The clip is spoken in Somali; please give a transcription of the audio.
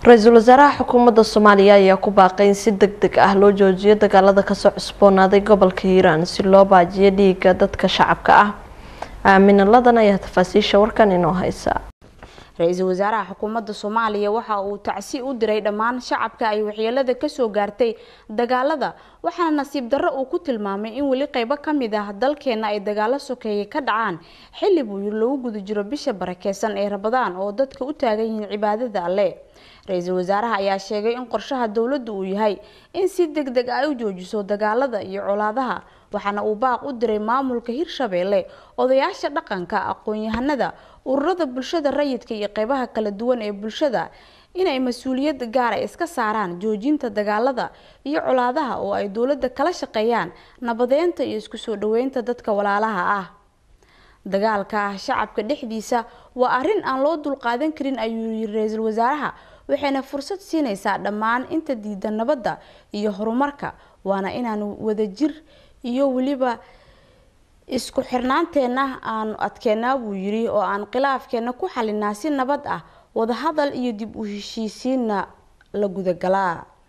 ra-iisul wasaaraha xukuumadda soomaaliya ayaa ku baaqay in si deg deg ah loo joojiyo dagaalada kasoo cusboonaaday gobolka hiiraan si loo baajiyo dhiiga dadka shacabka ah aamina ladan ayaa tafaasiisha warkan inoo haysa ra-iisul wasaaraha xukuumadda soomaaliya waxa uu tacsi u diray dhammaan shacabka ay waxyeelada kasoo gaartay dagaalada waxaana nasiib darro uu ku tilmaamay in weli qeybo ka mid ah dalkeena ay dagaalo sokeeye ka dhacaan xilli buu lagu guda jiro bisha barakeysan ee rabadaan oo dadka u taagan yihiin cibaadada alle ra-iisul wasaaraha ayaa sheegay in qorshaha dowladdu uu yahay in si deg deg ay u joojiso dagaalada iyo colaadaha waxaana uu baaq u diray maamulka hirshabeelle odayaasha dhaqanka aqoon-yahanada ururada bulshada rayidka iyo qeybaha kala duwan ee bulshada inay mas-uuliyad gaara iska saaraan joojinta dagaalada iyo colaadaha oo ay dowladda kala shaqeeyaan nabadeynta iyo isku soo dhaweynta dadka walaalaha ah dagaalka shacabka dhexdiisa waa arrin aan loo dulqaadan karin ayuu yiri ra-iisul wasaaraha waxayna fursad siinaysaa dhammaan inta diida nabadda iyo horumarka waana inaan wadajir iyo weliba isku xirnaanteenna aanu adkeennaa buu yiri oo aan khilaafkeenna ku xalinaa si nabad ah wadahadal iyo dib u heshiisiinna la gudagalaa